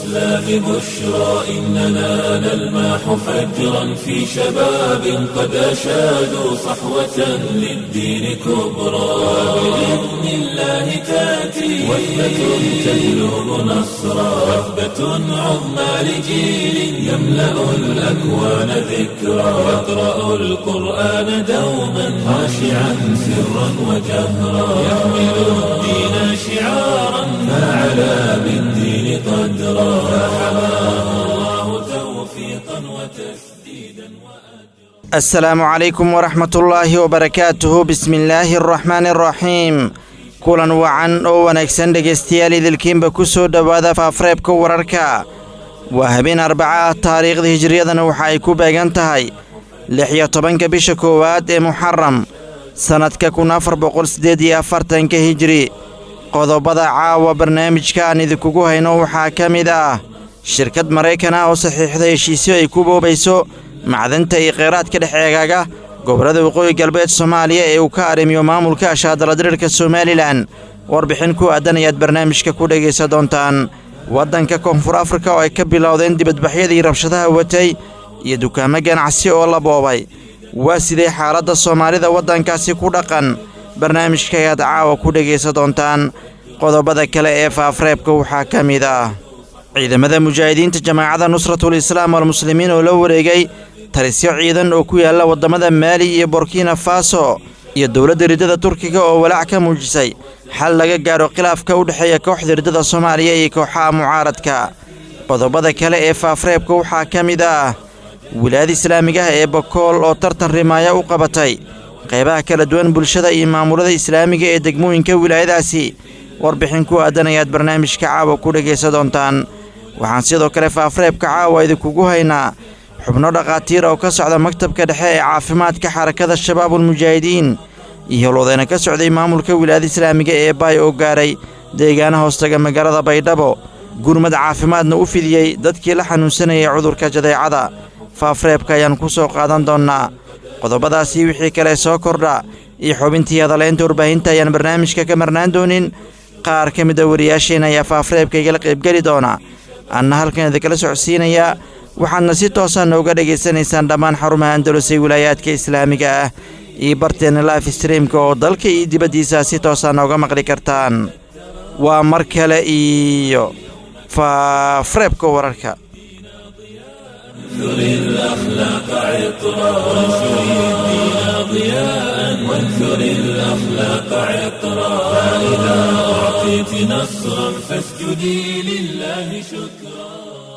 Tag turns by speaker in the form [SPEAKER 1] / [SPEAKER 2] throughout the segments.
[SPEAKER 1] الإسلام بشرى إننا نلمح فجرا في شباب قد أشادوا صحوة للدين كبرى بإذن الله تأتي وثبة تهلب نصرا وثبة عظمى لجيل يملأ الأكوان ذكرا يقرأ القرآن دوما خاشعا سرا وجهرا يحمل الدين شعارا فعلى بالدين قدرا فحماه الله توفيقا وتسديدا وأجرا
[SPEAKER 2] asalaamu calaykum waraxmat ullaahi wabarakaatuhu bismi illaahi araxmaani araxiim kulan wacan oo wanaagsan dhegaystayaal idilkiinba ku soo dhowaada faafreebka wararka waa habeen arbaca ah taariikhda hijriyadana waxa ay ku beegan tahay lix iyo tobanka bisha koowaad ee muxaram sannadka kun afar boqol siddeed iyo afartanka hijri qodobada caawa barnaamijka aan idinkugu hayno waxaa ka mid ah shirkad maraykan ah oo saxiixda heshiisyo ay ku boobayso macdanta iyo kheyraadka dhex eegaaga gobollada waqooyi galbeed soomaaliya ee uu ka arrimiyo maamulka ashaadaladirirka somalilan warbixin ku aadan ayaad barnaamijka ku dhegaysan doontaan waddanka koonfur afrika oo ay ka bilowdeen dibadbaxyadii rabshadaha watay iyo dukaamo ganacsi oo la boobay waa sidee xaaladda soomaalida waddankaasi ku dhaqan barnaamijka ayaad caawa ku dhegaysan doontaan qodobada kale ee faafreebka waxaa ka mid ah ciidamada mujaahidiinta jamaacadda nusratul islaam walmuslimiin oo la wareegay talisyo ciidan oo ku yaalla waddamada maali iyo burkina faso iyo dowladda riddada turkiga oo walaac ka muujisay xal laga gaadho khilaafka u dhexeeya kooxda riddada soomaaliya iyo kooxaha mucaaradka qodobada kale ee faafreebka waxaa ka mid ah wilaayada islaamiga ah ee bakool oo tartan rimaaya u qabatay qaybaha kala duwan bulshada iyo maamulada islaamiga ee degmooyinka wilaayadaasi warbixin ku aadan ayaad barnaamijka caawa ku dhegaysan doontaan waxaan sidoo kale faafreebka caawa idinkugu haynaa xubno dhakhaatiir oo ka socda maktabka dhexe ee caafimaadka xarakada shabaabulmujaahidiin iyo howlwadeyna ka socday maamulka wilaayada islaamiga ee baay oo gaaray deegaana hoostaga magaalada baydhabo gurmad caafimaadna u fidiyey dadkii la xanuunsanayay cudurka jadeecada faafreebka ayaan ku soo qaadan doonnaa qodobadaasi wixii kale soo kordha iyo xubintii hadalaynta warbaahinta ayaan barnaamijka ka marnaan doonin qaar ka mid a wariyaasheen ayaa faafreebka igala qaybgeli doona anna halkan idinkala socodsiinayaa waxaadna si toosa nooga dhegaysanaysaan dhammaan xarumaha andalus ee wilaayaadka islaamiga ah iyo barteenna laif streamka oo dalka iyo dibaddiisa si toosa nooga maqli kartaan waa mar kale iyo faafreebka wararka
[SPEAKER 1] انثر الأخلاق عطرا وانشر الدين ضياء وانثر الأخلاق عطرا فإذا أعطيت نصرا فاسجدي لله شكرا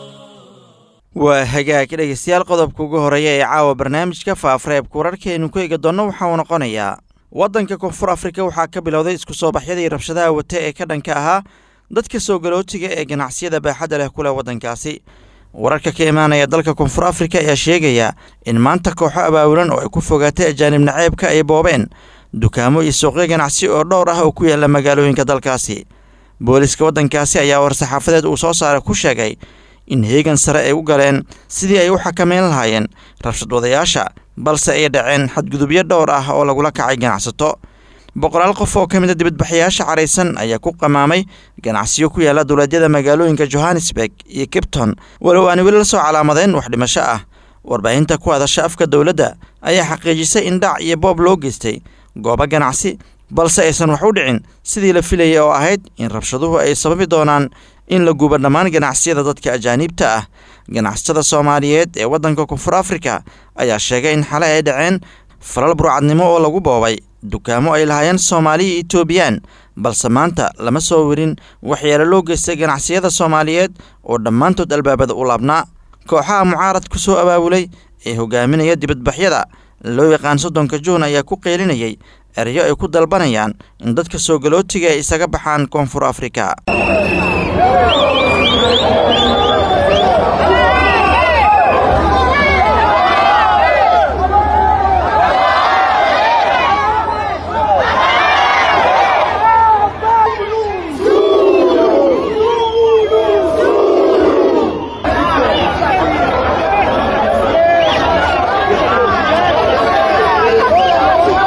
[SPEAKER 2] waa hagaag dhegaystayaal qodobka ugu horeeya ee caawa barnaamijka faafreebka wararkaaynu ku eegi doonno waxa uu noqonayaa waddanka koonfur afrika waxaa ka bilowday isku soo baxyadii rabshadaha wata ee ka dhanka ahaa dadka soo galootiga ee ganacsiyada baaxadda leh ku leh waddankaasi wararka ka imaanaya dalka koonfur afrika ayaa sheegaya in maanta kooxo abaabulan oo ay ku fogaatay ajaanib naceebka ay boobeen dukaamo iyo suuqyo ganacsi oo dhowr ah oo ku yaalla magaalooyinka dalkaasi booliska waddankaasi ayaa war-saxaafadeed uu soo saaray ku sheegay in heegan sare ay u galeen sidii ay u xakameyn lahaayeen rabshad wadayaasha balse ay dhaceen xadgudubyo dhowr ah oo lagula kacay ganacsato boqolaal qof oo ka mid a dibadbaxayaasha caraysan ayaa ku qamaamay ganacsiyo ku yaalla dowladyada magaalooyinka johannesburg iyo kipton walow aan weli la soo calaamadeyn wax dhimasho ah warbaahinta ku hadasha afka dowladda ayaa xaqiijisay in dhac iyo boob loo geystay goobo ganacsi balse aysan wax u dhicin sidii la filayay oo ahayd in rabshaduhu ay sababi doonaan in la gubo dhammaan ganacsiyada dadka ajaaniibta ah ganacsatada soomaaliyeed ee waddanka koonfur afrika ayaa sheegay in xale ay dhaceen falal burcadnimo oo lagu boobay dukaamo ay lahaayeen soomaaliya etoobiyaan balse maanta lama soo werin waxyeelo loo geystay ganacsiyada soomaaliyeed oo dhammaantood albaabada u laabnaa kooxaha mucaarad ku soo abaabulay ee hogaaminaya dibadbaxyada loo yaqaan soddonka juun ayaa ku qeylinayay erayo ay ku dalbanayaan in dadka soo galootiga ay isaga baxaan koonfur afrika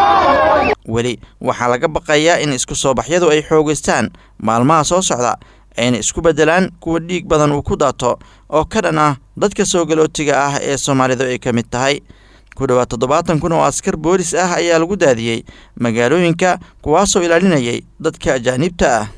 [SPEAKER 2] weli waxaa laga baqayaa in isku soo baxyadu ay xoogaystaan maalmaha soo socda ayna isku beddelaan kuwa dhiig badan uu ku daato oo ka dhan ah dadka soo galootiga ah ee soomaalidu ay ka mid tahay ku dhowaad toddobaatan kun oo askar boolis ah ayaa lagu daadiyey magaalooyinka kuwaasoo ilaalinayay dadka ajaanibta ah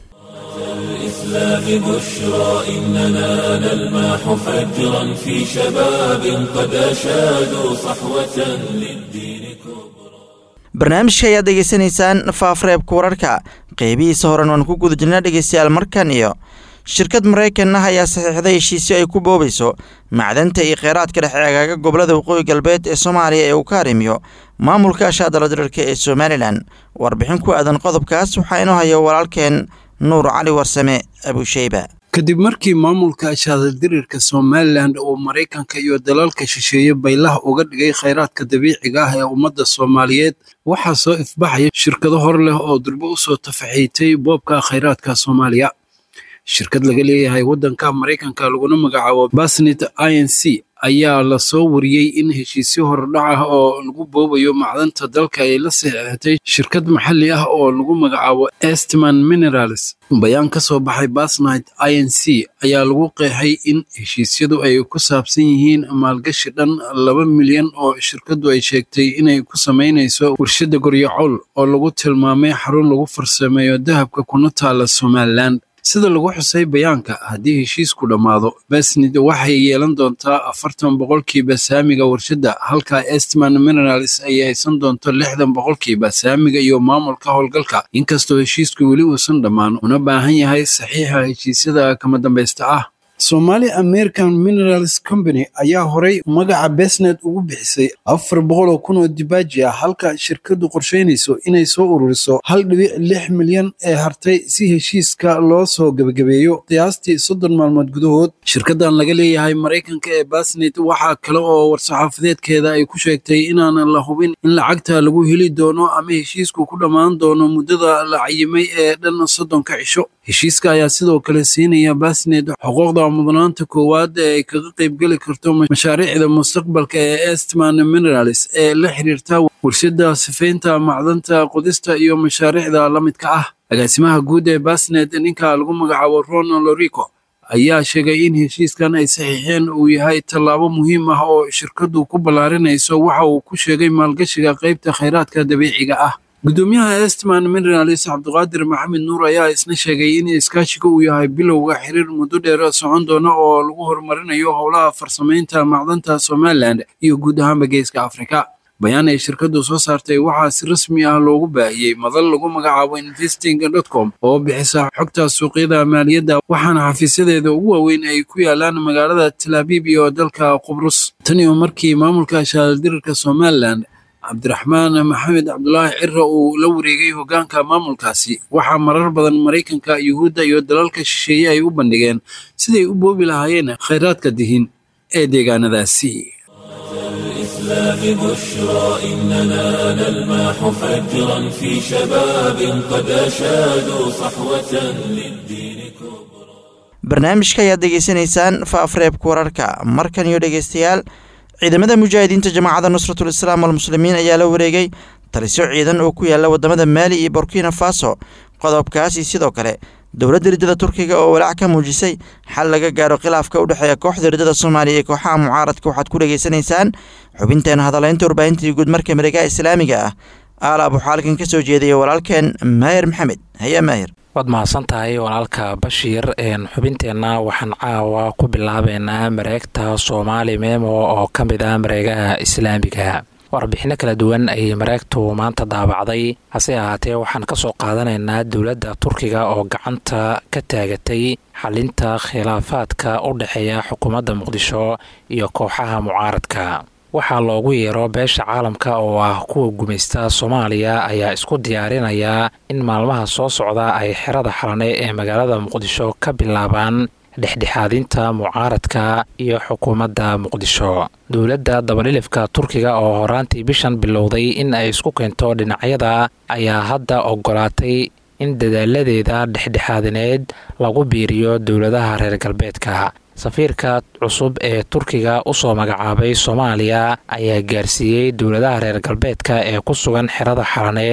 [SPEAKER 1] الإسلام بشرى إننا نلمح فجرا في شباب قد أشادوا صحوة للدين كبرى
[SPEAKER 2] barnaamijka ayaad degeysanaysaan faafreebka wararka qeybihiisa horen waan ku guda jirnaa dhegeystayaal markan iyo shirkad maraykan ah ayaa saxiixday heshiisyo ay ku boobayso macdanta iyo kheyraadka dhexe agaaga gobolada waqooyi galbeed ee soomaaliya ee uu ka arrimiyo maamulka ashaadala dirarka ee somalilan warbixin ku aadan qodobkaas waxaa inoo haya walaalkeen nuur cali warsame abusheyba
[SPEAKER 3] kadib markii maamulka ashaadaldirirka somalilan uu maraykanka iyo dalalka shisheeye baylaha uga dhigay khayraadka dabiiciga ah ee ummadda soomaaliyeed waxaa soo ifbaxaya shirkado hor leh oo durbo u soo tafaxiitay boobka khayraadka soomaaliya shirkad laga leeyahay waddanka maraykanka laguna magacaabo basnit i n c ayaa lasoo wariyey in heshiisyo hordhac ah oo lagu boobayo macdanta dalka ay la saxiixatay shirkad maxalli ah oo lagu magacaabo estman minerals bayaan ka soo baxay basnit i n c ayaa lagu qeexay in heshiisyadu ay ku saabsan yihiin maalgashi dhan laba milyan oo shirkaddu ay sheegtay inay ku samaynayso warshadda goryacool oo lagu tilmaamay xarun lagu farsameeyo dahabka kuna taala somalilan sida lagu xusay bayaanka haddii heshiisku dhammaado besnid waxay yeelan doontaa afartan boqolkiiba saamiga warshadda halka estman minerals ay haysan doonto lixdan boqolkiiba saamiga iyo maamulka howlgalka inkastoo heshiisku weli uusan dhammaan una baahan yahay saxiixa heshiisyada kama dambaysta ah somali american minerals company ayaa horay magaca besnet ugu bixisay afar boqol oo kun oo dibaaji ah halka shirkaddu qorshaynayso inay soo ururiso hal dhibic lix milyan ee hartay si heshiiska loo soo gebagabeeyo qiyaastii soddon maalmood gudahood shirkaddan laga leeyahay maraykanka ee basnet waxaa kale oo war-saxaafadeedkeeda ay ku sheegtay inaanan la hubin in lacagta lagu heli doono ama heshiisku ku dhammaan doono muddada la cayimay ee dhan soddonka cisho heshiiska ayaa sidoo kale siinaya basnet xuquuqda mudnaanta koowaad ee ay kaga qaybgeli karto mashaariicda mustaqbalka ee estman minerals ee la xiriirta warshadda sifaynta macdanta qodista iyo mashaariicda la midka ah agaasimaha guud ee basnet ninka lagu magacaabo ron lorico ayaa sheegay in heshiiskan ay saxiixeen uu yahay tallaabo muhiim ah oo shirkaddu ku ballaarinayso waxa uu ku sheegay maalgashiga qaybta khayraadka dabiiciga ah gudoomiyaha estman minerals cabdiqaadir maxamed nuur ayaa isna sheegay in iskaashiga uu yahay bilowga xiriir muddo dheer socon doona oo lagu horumarinayo howlaha farsamaynta macdanta somalilan iyo guud ahaanba geeska afrika bayaan ay shirkaddu soo saartay waxaa si rasmi ah loogu baahiyey madal lagu magacaabo investing com oo bixisa xogta suuqyada maaliyadda waxaana xafiisyadeeda ugu waaweyn ay ku yaalaan magaalada talaabiib iyo dalka qubrus tan iyo markii maamulka shaaldirirka somalilan cabdiraxmaan maxamed cabdulaahi cira uu la wareegay hoggaanka maamulkaasi waxaa marar badan maraykanka yuhuudda iyo dalalka shisheeye ay u bandhigeen siday u boobi lahaayeen khayraadka dihin ee deegaanadaasi
[SPEAKER 1] الإسلام بشرى إننا نلمح فجرا في شباب قد أشادوا صحوة للدين كبرى
[SPEAKER 2] barnaamijka ayaad degeysanaysaan faafreebka wararka markan iyo dhegeystayaal ciidamada mujaahidiinta jamaacadda nusratul islaam walmuslimiin ayaa la wareegay talisyo ciidan oo ku yaala wadamada maali iyo burkina faso qodobkaasi sidoo kale dowladda riddada turkiga oo walaac ka muujisay xal laga gaaro khilaafka u dhexeeya kooxda riddada soomaaliya iyo kooxaha mucaaradka waxaad ku dhegeysanaysaan xubinteena hadalaynta warbaahintii guud marka mareegaha islaamiga ah aala abuxaalkan ka soo jeedaya walaalkeen maahir maxamed haya maahir
[SPEAKER 4] waad mahadsan tahay walaalka bashiir xubinteenna waxaan caawa ku bilaabeynaa mareegta soomaali memo oo ka mid ah mareegaha islaamiga warbixino kala duwan ayay mareegtu maanta daabacday hase ahaatee waxaan ka soo qaadanaynaa dowladda turkiga oo gacanta ka taagatay xalinta khilaafaadka u dhexeeya xukuumadda muqdisho iyo kooxaha mucaaradka waxaa loogu yeero beesha caalamka oo ah kuwa gumaysta soomaaliya ayaa isku diyaarinaya in maalmaha soo socda ay xerada xalane ee magaalada muqdisho ka bilaabaan dhexdhexaadinta mucaaradka iyo xukuumadda muqdisho dowladda dabadhilifka turkiga oo horaantii bishan bilowday in ay isku keento dhinacyada ayaa hadda ogolaatay in dadaaladeeda dhexdhexaadineed lagu biiriyo dowladaha reer galbeedka safiirka cusub ee turkiga usoo magacaabay soomaaliya ayaa gaarsiiyey dowladaha reer galbeedka ee ku sugan xerada xalane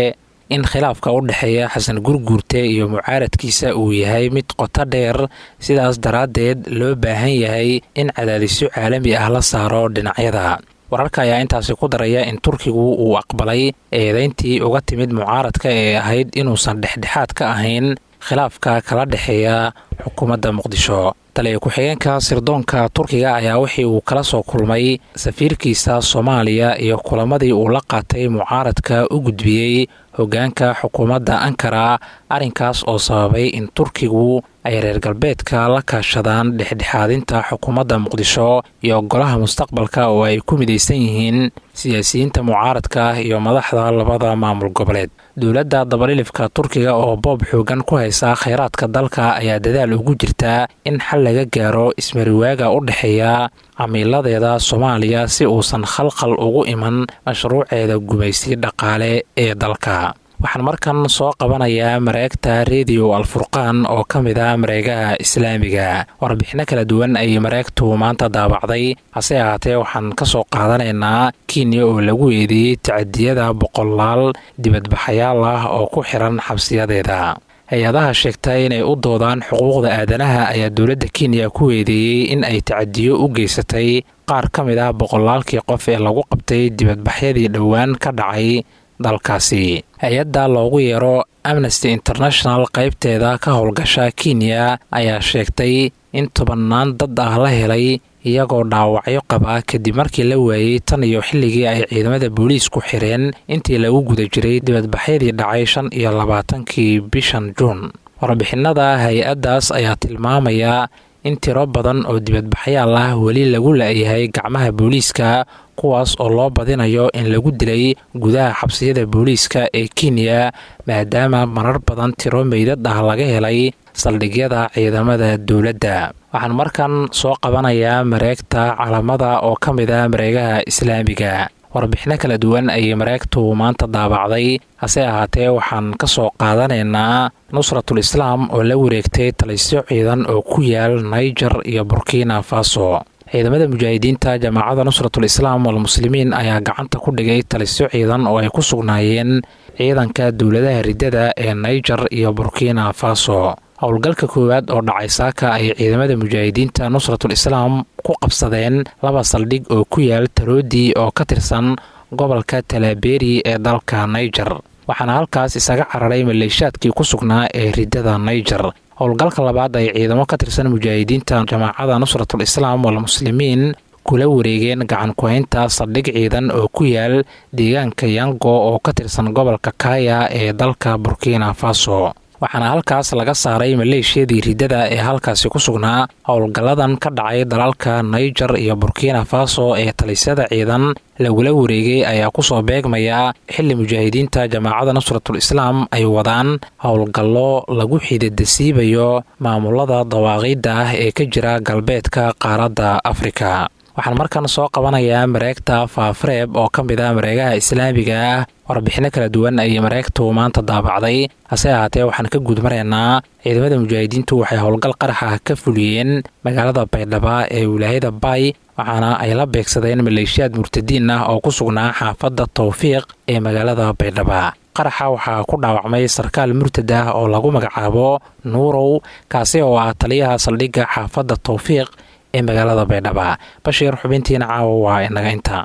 [SPEAKER 4] in khilaafka u dhexeeya xasan gurguurte iyo mucaaradkiisa uu yahay mid qoto dheer sidaas daraaddeed loo baahan yahay in cadaadisyo caalami ah la saaro dhinacyada wararka ayaa intaasi ku daraya in turkigu uu aqbalay eedeyntii uga timid mucaaradka ee ahayd inuusan dhexdhexaad ka ahayn khilaafka kala dhexeeya xukuumadda muqdisho taliya ku-xigeenka sirdoonka turkiga ayaa wixii uu kala soo kulmay safiirkiisa soomaaliya iyo kulamadii uu la qaatay mucaaradka u gudbiyey hoggaanka xukuumadda ankara arrinkaas oo sababay in turkigu ay reer galbeedka la kaashadaan dhexdhexaadinta xukuumadda muqdisho iyo golaha mustaqbalka oo ay ku midaysan yihiin siyaasiyiinta mucaaradka iyo madaxda labada maamul goboleed dowladda dabalilifka turkiga oo boob xoogan ku haysa kheyraadka dalka ayaa dadaal ugu jirta in xal laga gaaro ismariwaaga u dhexeeya camiiladeeda soomaaliya si uusan khalkhal ugu iman mashruuceeda gumaysi dhaqaale ee dalka waxaan markan soo qabanayaa mareegta rediyo alfurqaan oo ka mid ah mareegaha islaamiga warbixino kala duwan ayay mareegtu maanta daabacday hase ahaatee waxaan ka soo qaadanaynaa kenya oo lagu eedeeyey tacadiyada boqolaal dibadbaxayaal ah oo ku xiran xabsiyadeeda hay-adaha sheegta inay u doodaan xuquuqda aadanaha ayaa dowladda kenya ku eedeeyey in ay tacadiyo u geysatay qaar ka mid ah boqolaalkii qof ee lagu qabtay dibadbaxyadii dhowaan ka dhacay dalkaasi hay-adda loogu yeero amnesty international qaybteeda ka howlgasha kenya ayaa sheegtay in tobannaan dad ah la helay iyagoo dhaawacyo qaba kadib markii la waayey tan iyo xilligii ay ciidamada booliisku xireen intii lagu guda jiray dibadbaxyadii dhacay shan iyo labaatankii bishan juun warbixinada hay-addaas ayaa tilmaamaya in tiro badan oo dibadbaxyaal ah weli lagu la-yahay gacmaha booliiska kuwaas oo loo badinayo in lagu dilay gudaha xabsiyada booliiska ee kenya maadaama marar badan tiro meydad ah laga helay saldhigyada ciidamada dowladda waxaan markan soo qabanayaa mareegta calamada oo ka mid ah mareegaha islaamiga warbixino kala duwan ayay mareegtu maanta daabacday hase ahaatee waxaan ka soo qaadanaynaa nusratul islaam oo la wareegtay talisyo ciidan oo ku yaal naiger iyo burkina faso ciidamada mujaahidiinta jamaacadda nusratul islaam walmuslimiin ayaa gacanta ku dhigay talisyo ciidan oo ay ku sugnaayeen ciidanka dowladaha riddada ee naiger iyo burkina faso howlgalka koowaad oo dhacay saaka ay ciidamada mujaahidiinta nusratul islaam ku qabsadeen laba saldhig oo ku yaal taroodii oo ka tirsan gobolka talaaberi ee dalka naiger waxaana halkaas isaga cararay maleeshaadkii ku sugnaa ee riddada naiger howlgalka labaad ay ciidamo ka tirsan mujaahidiinta jamaacada nusratul islaam walmuslimiin kula wareegeen gacan ku-haynta saldhig ciidan oo ku yaal deegaanka yango oo ka tirsan gobolka kaya ee dalka burkina faso waxaana halkaas laga saaray maleeshiyadii riddada ee halkaasi ku sugnaa howlgalladan ka dhacay dalalka naiger iyo burkina faso ee talisyada ciidan lagula wareegay ayaa kusoo beegmaya xilli mujaahidiinta jamaacada nusratul islaam ay wadaan howlgallo lagu xididasiibayo maamulada dawaaqiidda ah ee ka jira galbeedka qaaradda afrika waxaan markan soo qabanayaa mareegta faafareeb oo ka mid ah mareegaha islaamiga ah warbixino kala duwan ayay mareegtu maanta daabacday hase ahaatee waxaan ka gudmaraynaa ciidamada mujaahidiintu waxay howlgal qaraxa ka fuliyeen magaalada baydhaba ee wilaayada bay waxaana ay la beegsadeen maleeshiyaad murtadiin ah oo ku sugnaa xaafadda tawfiiq ee magaalada baydhaba qaraxa waxaa ku dhaawacmay sarkaal murtad ah oo lagu magacaabo nuurow kaasi oo ah taliyaha saldhigga xaafadda tawfiiq ee magaalada baydhaba bashiir xubintiina caawa waa inaga inta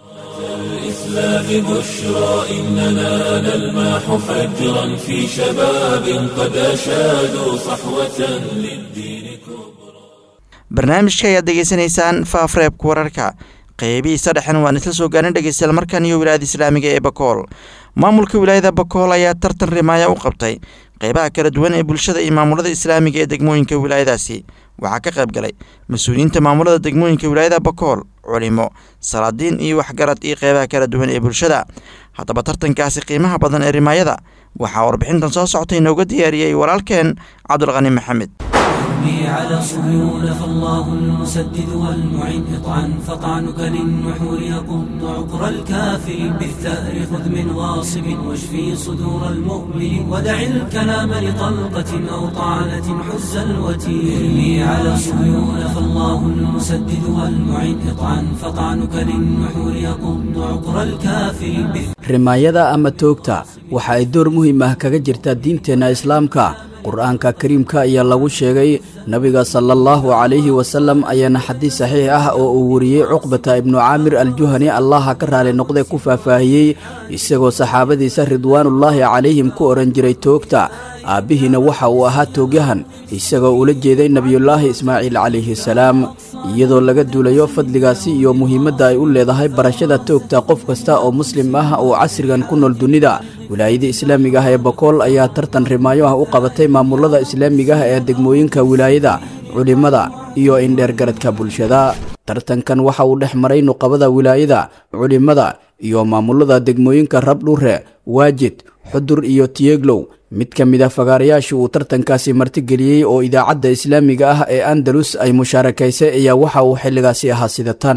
[SPEAKER 1] الإسلام بشرى إننا نلمح فجرا في شباب قد أشادوا صحوة للدين كبرى
[SPEAKER 2] barnaamijka ayaad degeysanaysaan faafreebka wararka qeybihiisa dhexen waan isla soo gaarin dhegeystayaal markan iyo wilaayada islaamiga ee bakool maamulka wilaayada bakool ayaa tartan rimaaya u qabtay qeybaha kala duwan ee bulshada iyo maamulada islaamiga ee degmooyinka wilaayadaasi waxaa ka qayb galay mas-uuliyiinta maamulada degmooyinka wilaayada bakool culimo salaadiin iyo waxgarad iyo qeybaha kala duwan ee bulshada haddaba tartankaasi qiimaha badan ee rimaayada waxaa warbixintan soo socotay inooga diyaariyey walaalkeen cabdulqani maxamed
[SPEAKER 5] على صهيون فالله المسدد والمعين اطعن فطعنك للنحور يقض عقر الكافر بالثأر خذ من غاصب واشفي صدور المؤمن ودع الكلام لطلقة أو طعنة حز الوتير ارمي على صهيون فالله المسدد والمعين اطعن فطعنك للنحور يقض عقر الكافر بالثأر
[SPEAKER 6] rimaayada ama toogta waxa ay door muhiim ah kaga jirtaa diinteenna islaamka qur-aanka kariimka ayaa lagu sheegay nabiga sala allahu calayhi wasalam ayaana xadiis saxiix ah oo uu wariyey cuqbata ibnu caamir aljuhani allaha ka raali noqday ku faahfaahiyey isagoo saxaabadiisa ridwaanullaahi calayhim ku odhan jiray toogta aabbihiina waxa uu ahaa toogyahan isagoo ula jeeday nebiyullaahi ismaaciil calayhi salaam iyadoo laga duulayo fadligaasi iyo muhiimadda ay u leedahay barashada toogta qof kasta oo muslim ah oo casrigan ku nool dunida wilaayada islaamiga ah ee bakool ayaa tartan rimaayo ah u qabatay maamulada islaamiga ah ee degmooyinka wilaayada culimmada iyo indheergaradka bulshada tartankan waxa uu dhex maray nuqabada wilaayada culimmada iyo maamulada degmooyinka rabdhure waajid xudur iyo tiyeglow mid ka mid a fagaarayaasha uu tartankaasi martigeliyey oo idaacadda islaamiga ah ee andalus ay mushaarakaysay ayaa waxa uu xilligaasi ahaa sida tan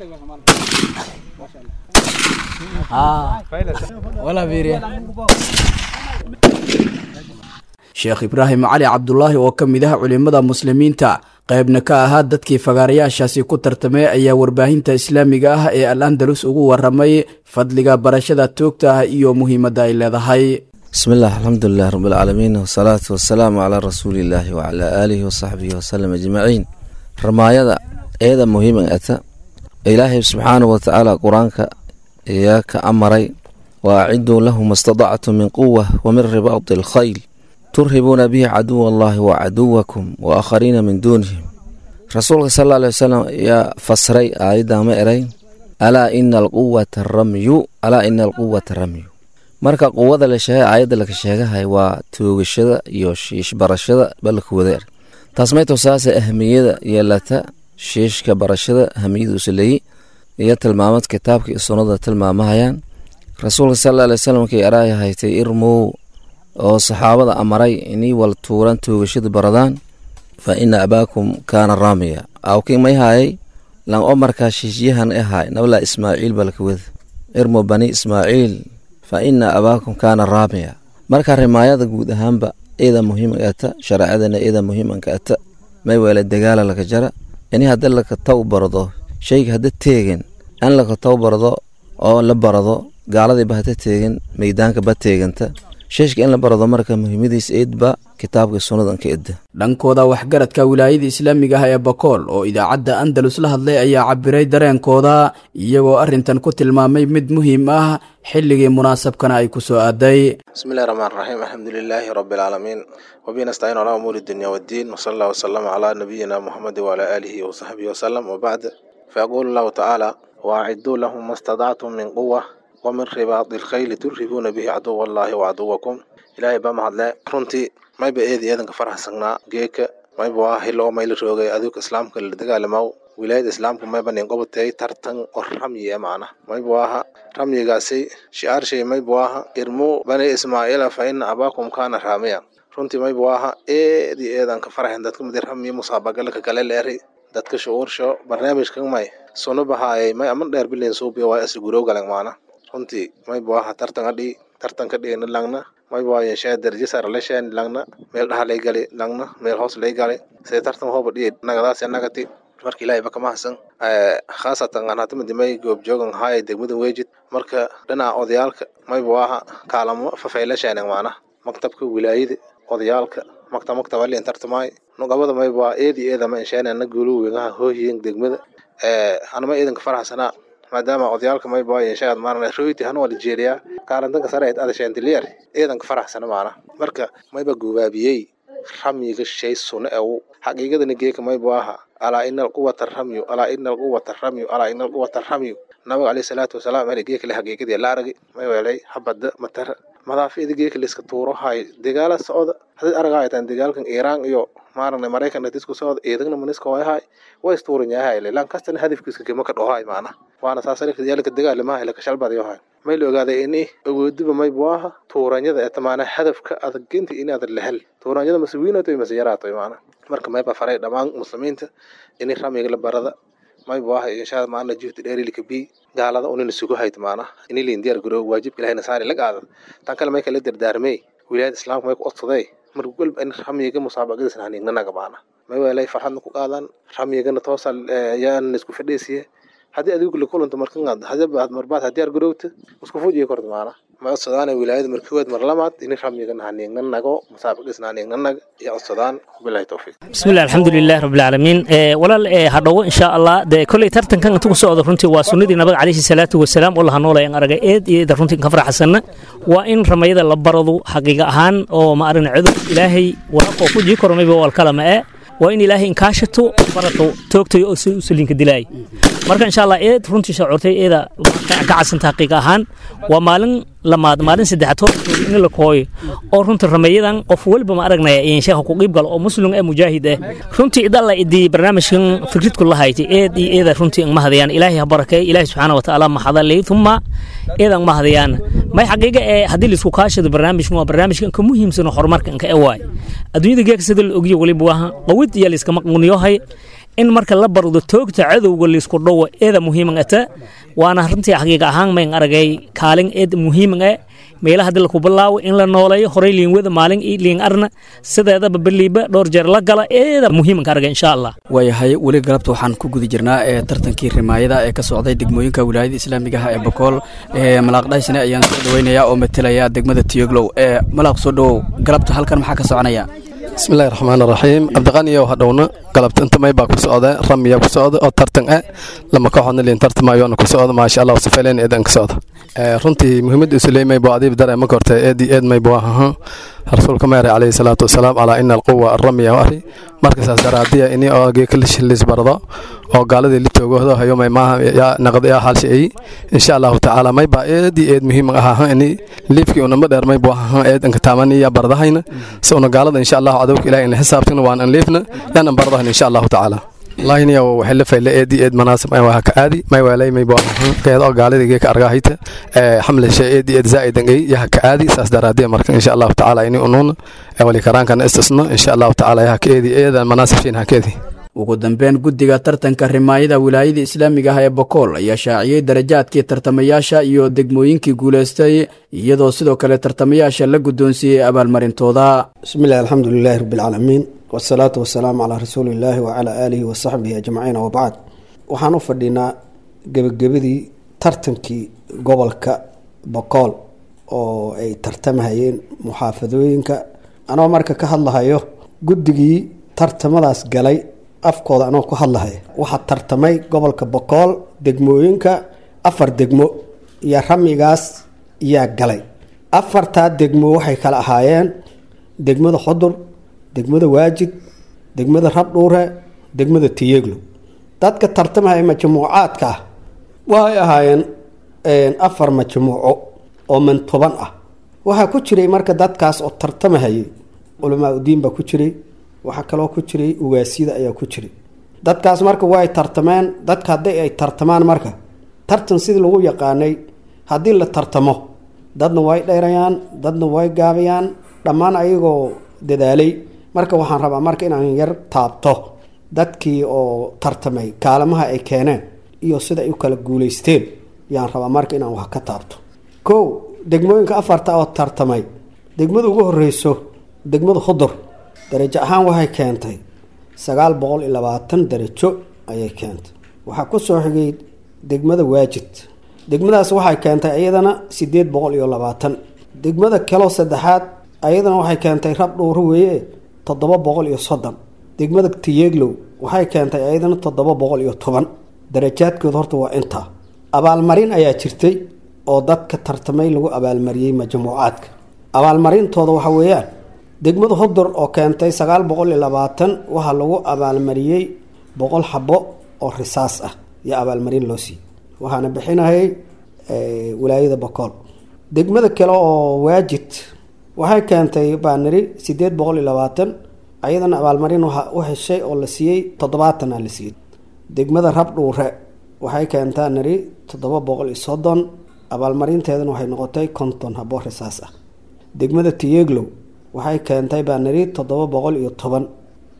[SPEAKER 6] sheekh ibraahim cali cabdulaahi oo ka mid ah culimmada muslimiinta qaybna ka ahaa dadkii fagaarayaashaasi ku tartamay ayaa warbaahinta islaamiga ah ee al andalus ugu waramay fadliga barashada toogta ah iyo muhiimadda ay leedahay
[SPEAKER 7] bismillaah alxamdulilah rabbilcaalamiin wasalaatu wasalaamu calaa rasuuliillaahi wacalaa aalihi wasaxbihi wasalam ajmaciin ramaayada eeda muhiiman ata ilaahay subxaanahu watacaala qur-aanka ayaa ka amaray wa aciduu lahu ma stadactum min quwa wa min ribaadi alkhayl turhibuuna bihi caduwa allahi wa caduwakum wa aakhariina min duunihim rasuulka sal alla alay wasalam ayaa fasray aayadda ma eray alaa ina alquwata ramyu alaa ina alquwata ramyu marka quwada la sheegay aayadda laka sheegahay waa toogashada iyo shiish barashada balka wada er taas mayto saasa ahmiyada yeelata shiishka barashada ahmiyadiisu leeyi iyo tilmaamad kitaabka iyo sunnada tilmaamahayaan rasuulka sal alla alay wasalam kay araaya haytay irmow oo saxaabada amaray inii wal tuuran toogashada baradaan fa ina abaakum kaana raamiya awkii may haayay lan oo markaa shiishyahan ahaay nablaa ismaaciil balka wada irmo bani ismaaciil fa ina abaakum kaana raamiya marka rimaayada guud ahaanba ida muhiimanka ata shareecadana ida muhiimanka ata may weele dagaala laka jara ini hadda laka taw barado shayga hadda teegin in laka taw barado oo la barado gaaladiiba hada teegin meydaanka ba teeganta sheeshka in la barado marka muhiimadiis eedba kitaabka sunnadan ka edda
[SPEAKER 6] dhankooda waxgaradka wilaayada islaamiga ah ee bakool oo idaacadda andalus la hadlay ayaa cabiray dareenkooda iyagoo arrintan ku tilmaamay mid muhiim ah xilligii munaasabkana ay ku soo aaday
[SPEAKER 8] bismillahi raxmaan raxiim alxamdu lilaahi rabbi alcaalamiin wabihi nastaciin calaa umuuri dunya waddiin wasala allah wasalama calaa nabiyina muxamedi wacalaa aalihi wasaxbihi wasalam wabacd fayaquulu allahu tacaala waaciduu lahum ma stadactum min quwa wamin ribaadi lkhayli turhibuuna bihi caduwa allahi wacaduwakum ilaahay baa mahadle runtii mayba eedi eedanka faraxsanaa geeka mayba waa hilo oo mayla roogay aduuka islaamka la dagaalamaw wilaayada islaamka mayba nin qobatay tartan oo ramyi e macna mayba waaha ramyigaasi shi'aarshay mayba waaha irmu bani ismaaciila fa ina abaakum kaana raamiya runtii mayba waaha eedi eedanka faraxen dadka midi ramyi musaabagalka kale leeri dadka shucuursho barnaamijkan may sunu bahaayay may aman dheer bilen suubiya waa isa gurow galan macna runtii mayba waaha tartan adhii tartan ka dhigana langna mayba waa yeeshee darajo sare la sheen langna meel dhaha lay gali langna meel hoos lay gali sida tartan hooba dhiye nagadaas nagati marka ilaahay ba kama hasan khaasatan aan hata madimay goobjoogan haaya degmada weejid marka dhinaca odayaalka mayba waaha kaalamo fafayla sheenan macna maktabka wilaayada odayaalka maktab maktab alien tartamaay nugabada mayba waa eedi eedama insheenana guulu wegaha hoohiyen degmada anama eedanka faraxsanaa maadaama odayaalka mayba waa yeeshaad maarna royti hanu wala jeeriyaa kaalantanka sare ayd adasheentiliyer eedanka faraxsana maana marka mayba gubaabiyey ramyiga shay suna ew xaqiiqadana geeka mayba waaha alaa ina alquwata ramyu alaa ina alquwata ramyu alaa ina alquwata ramyu nabiga caleyhi salaatu wasalaam ele geekale xaqiiqadii la aragay may weelay habada matara madaafida geeka layska tuuro hay dagaala socda hadii aragaytan dagaalkan iiraan iyo maaragna maraykan disku socda eedagna maniska wayahay way istuuranyahay lan kastana hadafkiiska kama ka dhohay maana waana saasayaalka dagaalamaha laka shalbadayohay may la ogaaday ini awoodiba maybu aha tuuranyada etamaana hadafka adaginta inaad lahel tuuranyada mase wiinato mase yaraato maana marka mayba faray dhammaan muslimiinta ini ramiga la barada mayba waha inshaa maana juhdi dheerilika bi gaalada unina sugu hayt maana ini liin diyaar garoo waajib ilahina saari la qaada tan kale may kala dardaarmey wilaayada islaamka may ku odsaday marka walba in ramiga musaabaqadiisna haniignanaga maana may weelay farxadna ku qaadaan ramigana toosa yaana isku fadhiisiye haddii adigu la kulanto markan hadabaad marbaad hadiyaar garowta isku fujiya korta maana ma codsadaana wilaayada markiwaad mar lamaad ini ramigana haniignanago musaabaqadiisna haniignanaga iyo codsadaan bilahi towfiiq
[SPEAKER 9] bismillahi alxamdulilahi rabbilcaalamiin walaal hadhowo insha allah dee kolley tartankan inta ku socda runtii waa sunnadii nabiga calayhi salaatu wasalaam oo laha noolayan aragay eed iyo eeda runtii ka faraxsanna waa in ramayada la baradu xaqiiqa ahaan oo ma aragna cudur ilaahay waraaqoo ku jii karo mayba walkalama ee waa in ilaahay inkaashato barato toogtayo oo sulinka dilaay marka insha allah eed runtii shacuurtay eeda ka casanta xaqiiqa ahaan waa maalin lamaad maalin saddexaad hortooda in la kooyo oo runtii rameeyadan qof walba ma aragnaya insheekha ku qiib galo oo muslim ee mujaahid ah runtii idalla idii barnaamijkan fikridku la haytay eed iyo eeda runtii ang mahadayaan ilaahay ha barakeey ilaahay subxaana wa tacaala maxadalay uma eedan mahadayaan may xaqiiqa ee haddii laisku kaashado barnaamijkan waa barnaamijkan ka muhiimsan oo horumarkan ka ewaay adduunyada geeka sida la ogiyo waliba waa qawid iyo layskama quniyohay in marka la bardo toogta cadowga laysku dhowo eeda muhiiman ata waana runtii xaqiiqa ahaan mayn aragay kaalin eed muhiiman e meelaha hadii laku bilaawo in la nooleeyo horey liinwada maalin iyo liin arna sideedaba beliiba dhowr jeer la gala eeda muhiimanka aragay insha allah
[SPEAKER 6] waayahay weli galabta waxaan ku guda jirnaa ee tartankii rimaayada ee ka socday degmooyinka wilaayada islaamiga ah ee bokool ee malaaqdhaysne ayaan soo dhaweynayaa oo matalaya degmada tiyoglow ee malaaq soo dhowow galabta halkan maxaa ka soconaya
[SPEAKER 10] bismillahi raxmaan raxiim cabdiqaniyow hadhowna galabta inta may baa ku socda ramiya ku socda oo tartan ah lama kooxoodna liin tartamayoona ku socda maasha allah sifayleen eedan ka socda runtii muhiimada usuleymay buu adiib dare ma kortay eedi eed may buu ahaa rasuulka meere calayhi salaatu wasalaam calaa ina alquwa aramiya ari marka saas daraadiya ini oo geekalishilis bardo oo gaaladii litoogohdo hayo may maaha yaa naqad yaa halsha ay insha allahu tacaala may baa eedi eed muhiim ahaa ini liifkii unama dheer may buu ahaa eed anka taamani yaa bardahayna si una gaalada insha allahu cadowka ilahi in la xisaabtana waan an liifna yaan an bardahayna insha allahu tacaala lahiniya waxay la fayle eedi eed manaasib ay waha ka aadi may walay may buu ahaa geed oo gaalada geeka argahayta ee xamle shay eedi eed zaa'idan ay yaha ka aadi saas daraadiya marka insha allahu tacaala ini unuuna wali karaankana istisno insha allahu tacaala yaha ka eedi eedan manaasib shiin ha ka eedi
[SPEAKER 6] ugu dambeyn guddiga tartanka rimaayada wilaayada islaamiga ah ee bokool ayaa shaaciyey darajaadkii tartamayaasha iyo degmooyinkii guulaystay iyadoo sidoo kale tartamayaasha la guddoonsiiyey abaalmarintooda
[SPEAKER 11] bismillahi alxamdulilaahi rabbilcaalamiin wasalaatu wasalaamu calaa rasuulillaahi wacalaa aalihi wasaxbihi ajmaciin wabacd waxaan u fadhinaa gebagabadii tartankii gobolka bokool oo ay tartamahayeen muxaafadooyinka anoo marka ka hadlahayo guddigii tartamadaas galay afkooda anoo ku hadlahaya waxaa tartamay gobolka bokool degmooyinka afar degmo iyo ramigaas yaa galay afartaa degmo waxay kala ahaayeen degmada xudur degmada waajid degmada rabdhuure degmada tiyeglo dadka tartamahaya majmuucaadka ah waxay ahaayeen afar majmuuco oo mantoban ah waxaa ku jiray marka dadkaas oo tartamahayay culamaa udiin baa ku jiray waxaa kaloo ku jiray ugaasyada ayaa ku jiray dadkaas marka way tartameen dadka haddii ay tartamaan marka tartan sidii lagu yaqaanay haddii la tartamo dadna way dheerayaan dadna way gaabayaan dhammaan ayagoo dadaalay marka waxaan rabaa marka inaan yar taabto dadkii oo tartamay kaalamaha ay keeneen iyo sida ay u kala guuleysteen yaan rabaa marka inaan wax ka taabto kow degmooyinka afarta oo tartamay degmada ugu horeyso degmada hudur darajo ahaan waxay keentay sagaal boqol iyo labaatan darajo ayay keentay waxaa ku soo xigay degmada waajid degmadaas waxay keentay iyadana sideed boqol iyo labaatan degmada kaloo saddexaad ayadana waxay keentay rab dhuuro weeye toddoba boqol iyo soddon degmada tiyeglow waxay keentay ayadana toddoba boqol iyo toban darajaadkooda horta waa intaa abaalmarin ayaa jirtay oo dadka tartamay lagu abaalmariyey majmuucaadka abaalmarintooda waxa weeyaan degmada hudur oo keentay sagaal boqol iyo labaatan waxaa lagu abaalmariyey boqol xabo oo risaas ah iyo abaalmarin loo siiyey waxaana bixinayay wilaayada bokool degmada kale oo waajid waxay keentay baaniri sideed boqol iyo labaatan ayadana abaalmarin waxa u heshay oo la siiyey toddobaatan a la siiyey degmada rabdhuure waxay keentaa niri toddoba boqol iyo soddon abaalmarinteedana waxay noqotay konton habo risaas ah degmada tiyeglow waxay keentay baa niri toddoba boqol iyo toban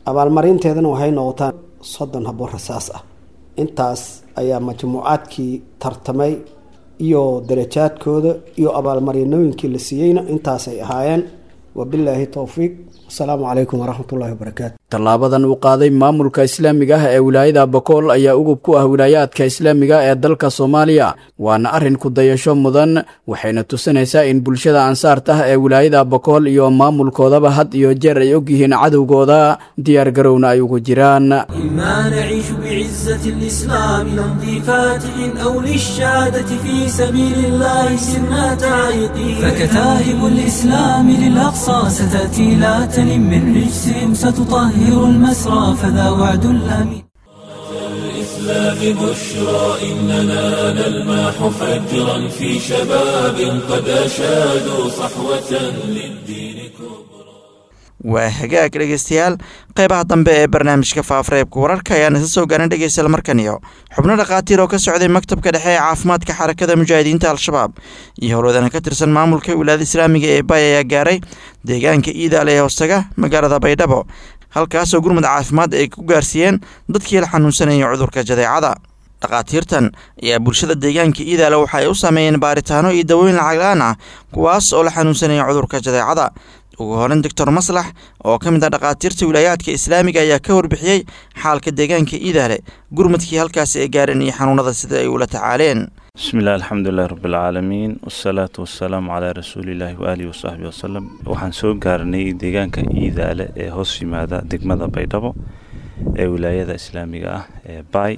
[SPEAKER 11] abaalmarinteedana waxay noqotaan soddon habo rasaas ah intaas ayaa majmuucaadkii tartamay iyo darajaadkooda iyo abaalmarinooyinkii la siiyeyna intaasay ahaayeen wabilaahi towfiiq asalaamu calaykum waraxmat ullahi wabarakaatu
[SPEAKER 6] tallaabadan uu qaaday maamulka islaamiga ah ee wilaayada bokool ayaa ugub ku ah wilaayaadka islaamiga ee dalka soomaaliya waana arrin ku dayasho mudan waxayna tusinaysaa in bulshada ansaarta ah ee wilaayada bokool iyo maamulkoodaba had iyo jeer ay ogyihiin cadowgooda diyaar garowna ay ugu jiraan
[SPEAKER 5] إما نعيش بعزة الإسلام نمضي فاتح أو للشهادة في سبيل الله سرنا تعيقين فكتائب الإسلام للأقصى ستأتي لا تلم من رجسهم ستطهر المسرى فذا وعد الأمين
[SPEAKER 1] الإسلام بشرى إننا نلمح فجرا في شباب قد أشادوا صحوة للدين كبرى
[SPEAKER 2] waa hagaag dhegeystayaal qeybaha dambe ee barnaamijka faafareebka wararka ayaan isa soo gaarin dhegeystayaal markan iyo xubno dhakhaatiir oo ka socday maktabka dhexe ee caafimaadka xarakada mujaahidiinta al-shabaab iyo howlwadana ka tirsan maamulka wilaayada islaamiga ee bay ayaa gaaray deegaanka iidaale ee hoostaga magaalada baydhabo halkaasoo gurmud caafimaad ay ku gaarsiiyeen dadkii la xanuunsanayay cudurka jadeecada dhakhaatiirtan ayaa bulshada deegaanka iidaale waxa ay u sameeyeen baaritaano iyo dawooyin lacagla-aan ah kuwaas oo la xanuunsanaya cudurka jadeecada ugu horeyn doctor maslax oo ka mid ah dhakhaatiirta wilaayaadka islaamiga ayaa ka warbixiyey xaalka deegaanka iidaale gurmudkii halkaasi ay gaareen iyo xanuunada sida ay ula tacaaleen
[SPEAKER 12] بسم الله الحمد لله رب العالمين والصلاة والسلام على رسول الله وآله وصحبه وسلم waxaan soo gaarnay deegaanka iidaale ee hoos yimaada degmada baydhabo ee wilaayada islaamiga ah ee bay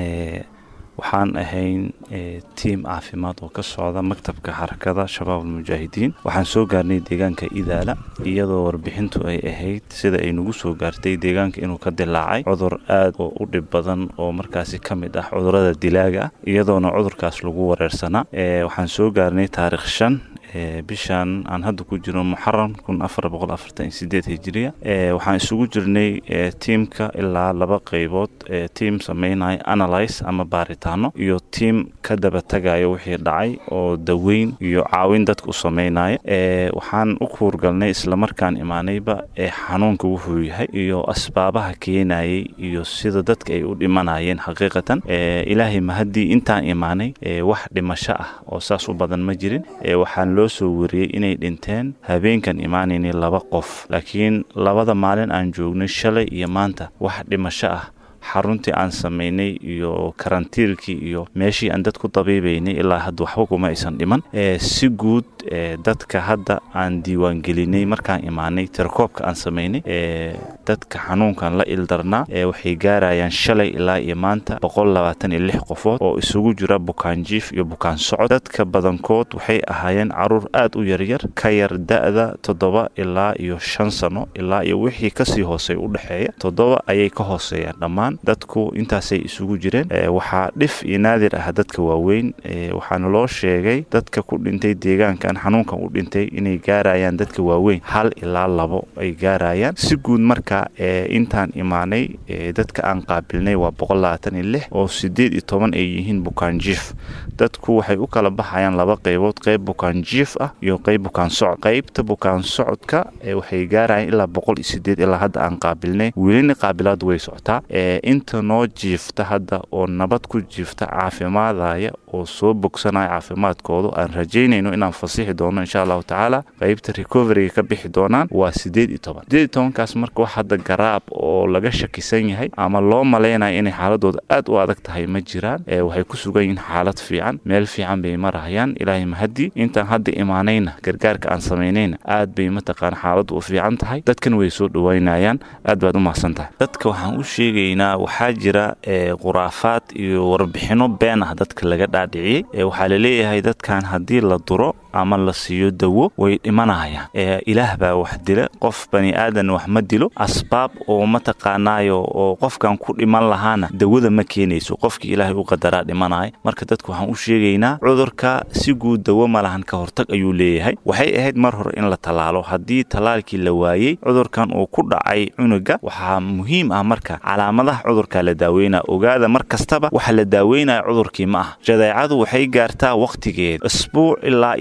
[SPEAKER 12] waxaan ahayn tiim caafimaad oo ka socda maktabka xarakada shabaab almujaahidiin waxaan soo gaarnay deegaanka idaala iyadoo warbixintu ay ahayd sida ay nagu soo gaartay deegaanka inuu ka dilaacay cudur aad oo u dhib badan oo markaasi ka mid ah cudurada dilaaga ah iyadoona cudurkaas lagu wareersanaa waxaan soo gaarnay taarikh shan bishan aan hadda ku jirno muxaram kun afar boqol afartan iyo sideed hijiriya waxaan isugu jirnay tiimka ilaa laba qeybood tiim sameynaya analyse ama baaritaano iyo tiim ka daba tagayo wixii dhacay oo daweyn iyo caawin dadka u sameynaya waxaan u kuurgalnay islamarkaan imaanayba xanuunka wuxuu yahay iyo asbaabaha keenayay iyo sida dadka ay u dhimanayeen xaqiiqatan ilaahay mahaddii intaan imaanay wax dhimasho ah oo saas u badan ma jirin waxaan loo soo wariyey inay dhinteen habeenkan imaanayni laba qof laakiin labada maalin aan joognay shalay iyo maanta wax dhimasho ah xaruntii aan samaynay iyo karantiilkii iyo meeshii aan dad ku dabiibaynay ilaa hadda waxba kuma aysan dhiman si guud dadka hadda aan diiwaangelinay markaan imaanay tirakoobka aan samaynay dadka xanuunkan la ildarnaa waxay gaarayaan shalay ilaa iyo maanta boqol labaatan iyo lix qofood oo isugu jira bukaan jiif iyo bukaan socod dadka badankood waxay ahaayeen caruur aad u yaryar ka yar da-da toddoba ilaa iyo shan sano ilaa iyo wixii kasii hoosey u dhexeeya toddoba ayay ka hooseeyaan dhammaan dadku intaasay isugu jireen waxaa dhif iyo naadir ah dadka waaweyn waxaana loo sheegay dadka ku dhintay deegaankan xanuunkan u dhintay inay gaarayaan dadka waaweyn hal ilaa labo ay gaarayaan si guud marka intaan imaanay dadka aan qaabilnay waa boqol labaatan iyo lix oo sideed iyo toban ay yihiin bukaan jiif dadku waxay u kala baxayaan laba qeybood qeyb bukaan jiif ah iyo qeyb bukaan socod qeybta bukaan socodka waxay gaarayaan ilaa boqol iyo sideed ilaa hadda aan qaabilnay welina qaabilaad way socotaa inta noo jiifta hadda oo nabad ku jiifta caafimaadaya oo soo bogsanaya caafimaadkoodu aan rajaynayno inaan fasixi doono insha allahu tacaala qeybta recoveryga ka bixi doonaan waa sideed iyo toban sideed iyo tobankaas marka wax hadda garaab oo laga shakisan yahay ama loo malaynayo inay xaaladooda aad u adag tahay ma jiraan waxay ku sugan yihiin xaalad fiican meel fiican bay marahayaan ilaahay mahadii intaan hadda imaanayna gargaarka aan samaynayna aad bay mataqaan xaaladdu u fiican tahay dadkan way soo dhawaynayaan aad baad u mahadsan tahay dadka waxaan u sheegaynaa waxaa jira khuraafaad iyo warbixino been ah dadka laga dhaadhiciyey waxaa laleeyahay dadkan haddii la duro ama la siiyo dawo way dhimanayaan ilaah baa wax dila qof bani aadan wax ma dilo asbaab oo mataqaanaayo oo qofkan ku dhiman lahaana dawada ma keenayso qofkii ilaahay u qadaraa dhimanaya marka dadku waxaan u sheegaynaa cudurka si guud dawo ma lahan ka hortag ayuu leeyahay waxay ahayd mar hore in la tallaalo haddii tallaalkii la waayey cudurkan uu ku dhacay cunuga waxaa muhiim ah marka calaamadaha cudurka la daaweynaya ogaada mar kastaba waxa la daaweynaya cudurkii ma ah jadeecadu waxay gaartaa wakhtigeeda isbuuc ilaa iyo laba